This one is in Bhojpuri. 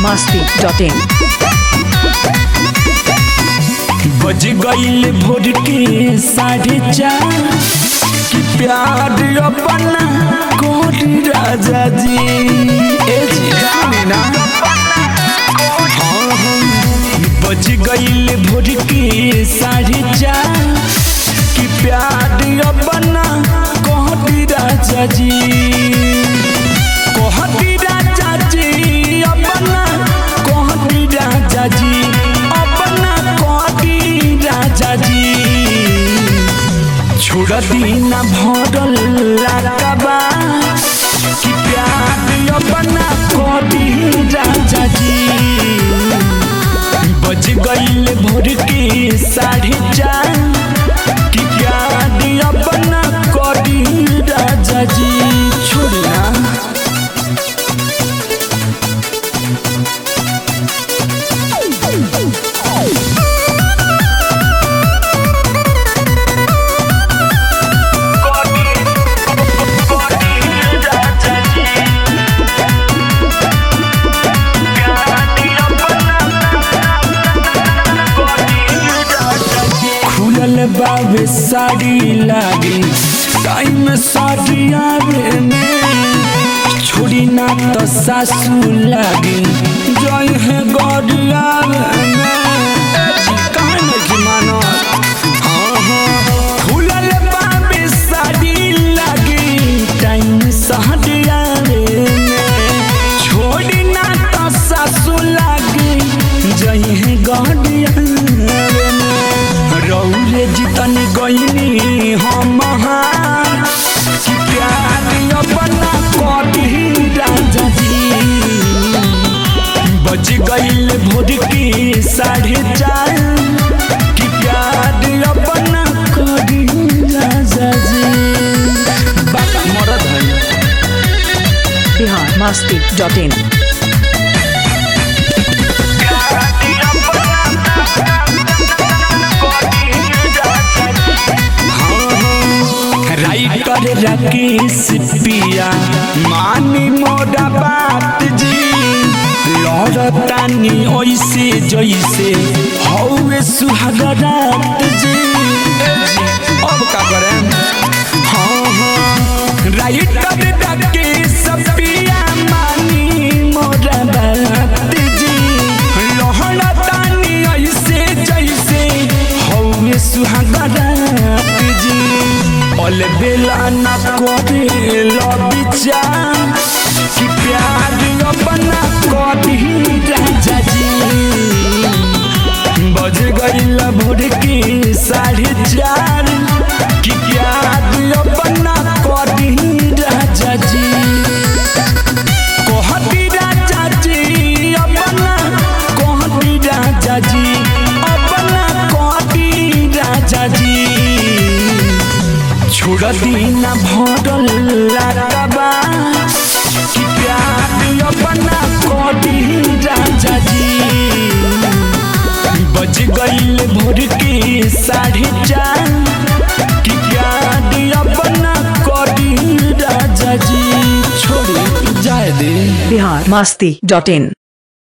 masti.in बज गईल भोर के साढ़े चार कि प्यार अपना कोरी राजा जी ए जी सुनी ना हाँ, हाँ। बज गईल भोर के साढ़े चार कि प्यार अपना कोरी राजा जी कोहती राजा जी अपना कोहती राजा जी अपना कोहती राजा जी छोड़ दीना भरल लाकबा कि प्यार अपना कोहती राजा जी बज गईल भोर के साढ़े चार कि प्यार अपना कोहती राजा जी छोड़ना खुलल बाबे साड़ी लागी टाइम साड़ी आवे में छोड़ी ना तो सासू लागी जय है गौरी आवे में कहाँ नहीं मानो हाँ हाँ खुलल बाबे साड़ी लागी टाइम साड़ी आवे में छोड़ी ना तो सासू लागी जय है गौरी आवे में रौरे जितन गईनी हम हार कि प्यार अपना कभी राजा जी बज गईल भोर की साढ़े चार कि प्यार अपना कभी राजा जी बाबा मरद है Bihar masti.in राइटर राकेश पिया मानी मोरा बात जी लड़तानी ऐसे जैसे हौवे सुहागरात जी ए जी, अब का करें हाँ हाँ राइटर राकेश पिया मानी मोरा बात जी लड़तानी ऐसे जैसे हौवे सुहागरात जी অল বেলা না করে লবিচার কি প্যার अपना कभी राजा जी बज गईल भोर की साढ़े चार कि प्यार अपना कभी राजा जी कहती राजा जी अपना कहती राजा जी अपना कहती राजा जी छोड़ दीना भरल लाकबा कि प्यार अपना कभी राजा जी बज गईल भोर के साढ़े चार कि प्यार अपना कभी राजा जी छोड़ जाए दे Bihar masti.in